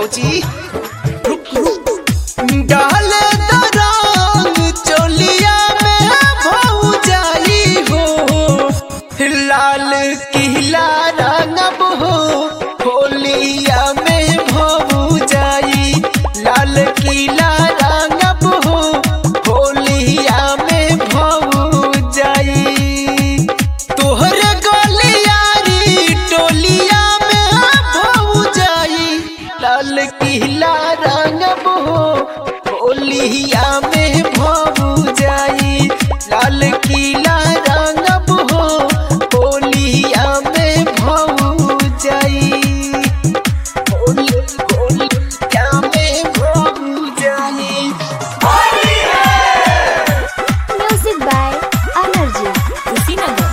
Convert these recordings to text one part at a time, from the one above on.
भौजी रुक रुक डाले द रंग चोलिया में भौजाई हो लाल किला रंगब हो होलिया में भौजाई लाल किला रंगब हो होलिया में भौजाई तोहर गलियारी टोलिया में भौजाई लाल किला रंगब हो होलिया में भौजाई लाल किला रंगब हो होलिया में भौजाई होली होलिया में भौजाई Music by Amarji. कुशीनगर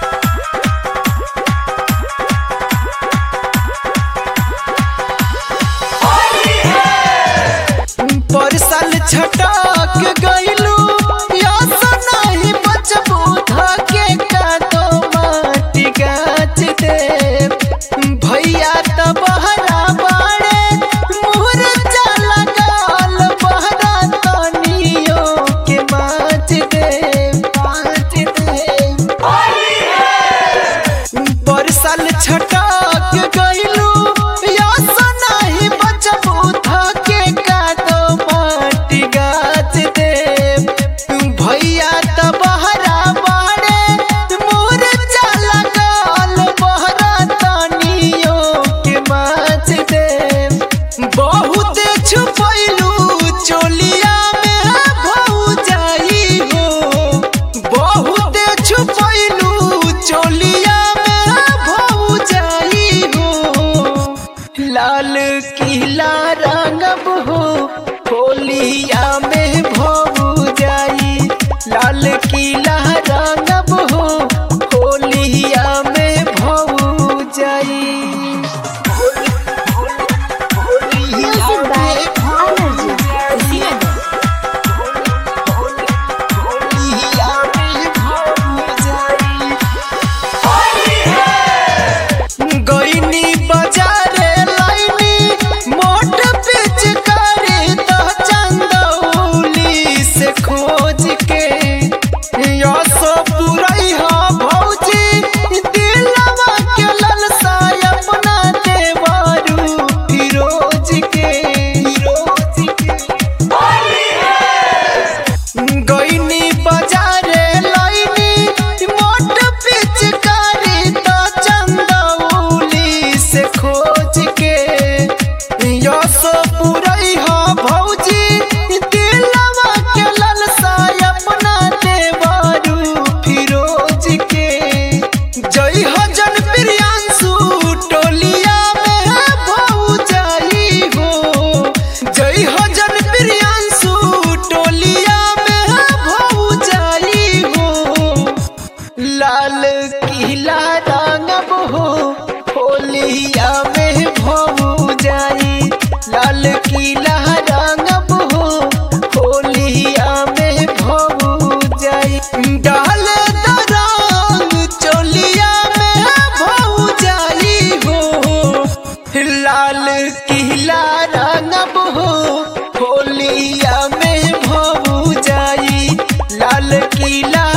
पर साल छटक गइलू यस नहीं बचबू धके कादो माटी गाछ दे भैया त बहरा बाड़े मुहर चला गाल बहरा तनियो के माछ दे माछ दे पर साल छटक गइलू यस नाही बचबू धके कादो माटी गाछ दे भैया त बहरा बाड़े मोर चला गाल बहरा तनियो के माछ दे बहुत छुपैलू चोलिया में भौजाई हो बहुत छुपैलू चोलिया में भौजाई हो लाल किला रंगब हो होलिया में भौजाई लाल किला रंगब हो होलिया में भौजाई Music by Amarji. कुशीनगर गईनी बाजारे लाइनी मोट पिच करे तो चंदौली से खोज के यसो पुरई हो भौजी दिलवा के ललसा अपना देवरू फिरोज के फिरोज के गईनी बाजारे लाइनी मोट पिचकारी तो चंदौली से खोज के यसो पुरई हो भौजी दिलवा के ललसा अपना देवरू फिरोज के जय हो जन प्रियांशु टोलिया में भौजाई हो जय हो जन प्रियांशु टोलिया में भौजाई हो लाल किला रंगब हो होलिया में भौजाई लाल किला रंगब हो होलिया में भौजाई डाल द रंग चोलिया में भौजाई हो लाल किला रंगब हो होलिया में भौजाई लाल किला